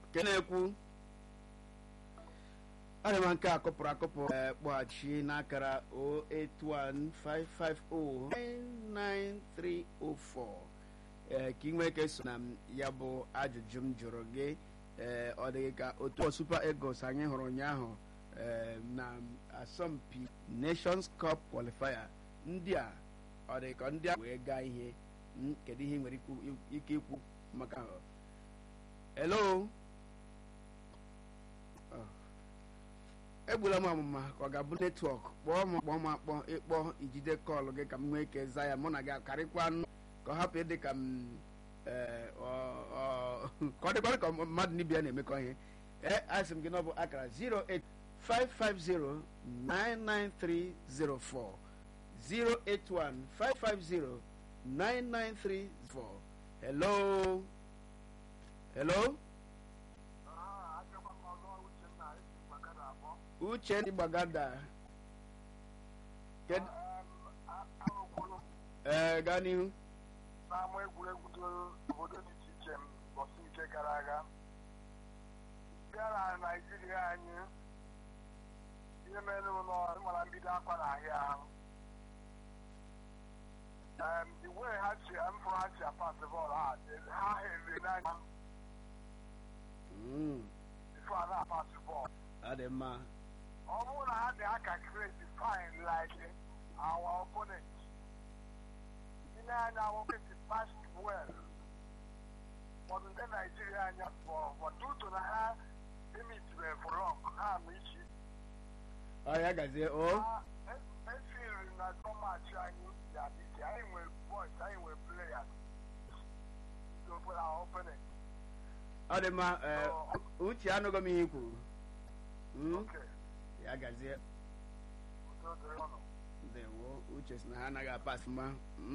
nke na-ekwu ana m nke a kụpụrụ akụpụ ee kpọghachi n'akara 08155099304 ee ka ị nwee ka eso na m ya bụ ajụjụ m jụrụ gị ee ọ dịghị ka otu Super Eagles anyị hụrụ ụnyaahụ ee na asọmpi Nations Cup qualifier ndị a ọ dị ka ndị a wee gaa ihe kedu ihe ị nwere ike ikwu maka hello egbula m ọmụma ka ọ ga-abụ netwọk kpọọ m kpọọ m akpọ ịkpọ ijide kọlụ gị ka m nwee ike za ya mụ na gị karịkwa nụ ka ọ hapụ ịdị ka m ka ọ dịkwara ka mmadụ n'ibia na-emekọ ihe ee asị m gị na ọ bụ akara 08550993040 08155099304 hello hello uche ndị gbagada ee gaa n'ihu n'ama egwuregwu obodo dị iche iche mbọsị nke gara aga bịa na naijiria anyị ihe mere ụlọ ịmara mbido akwa na ahịa ahụ iwe ha chi mfụrụ ha chi apasị bọọlụ ha ha heziri n'anya ifo a na-apasị bọọlụ ọ dị mma ọ bụrụ na ha dị aka kreti fine like our opponent ile anya nwoke si past well ụfọdụ ndị naijiria anya pụọ but due na ha emitire for long ha ama ichi ọ ya gazie o efiri na gọọmenti anyị ya dị iche anyị nwere boys anyị nwere players ndị obodo our opponent ọ dị mma uche anụghị m ihe i kwuru okay ya gazie udo dịrị ọnụ ndewo uche si na ha anaghị apasị mma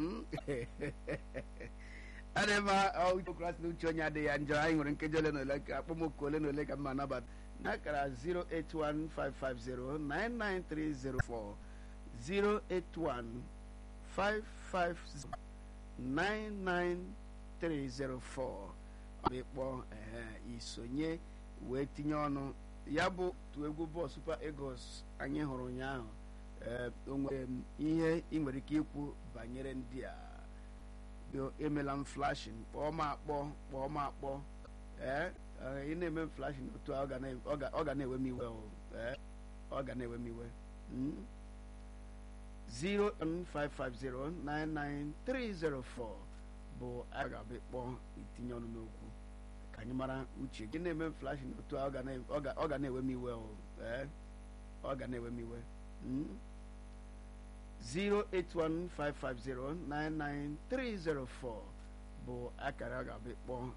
adị mma autokrat na uche onye adịghị ya njọ anyị nwere nkeji ole na ole ka akpọmoku ole na ole ka mma anabata n'akara 08155099304 08155099304 ọ bụ ịkpọ isonye wee tinye ọnụ ya bụ tu egwu bọọlụ Super Eagles anyị hụrụ ụnyaahụ o nwere ihe ị nwere ike ikwu banyere ndị a emela m flashin kpọọ m akpọ kpọọ m akpọ ee ị na-eme m flashin otu a ọ ga na-ewe m iwe ọ ga na-ewe m iwe 015509930 bụ a ga-abịa kpọọ itinye ọnụ n'okwu ka anyị mara uche gị na-eme m flashin otu a ọ ga na-ewe m iwe ee ọ ga na-ewe m iwe 08155099304 bụ akara a ga-abịa kpọọ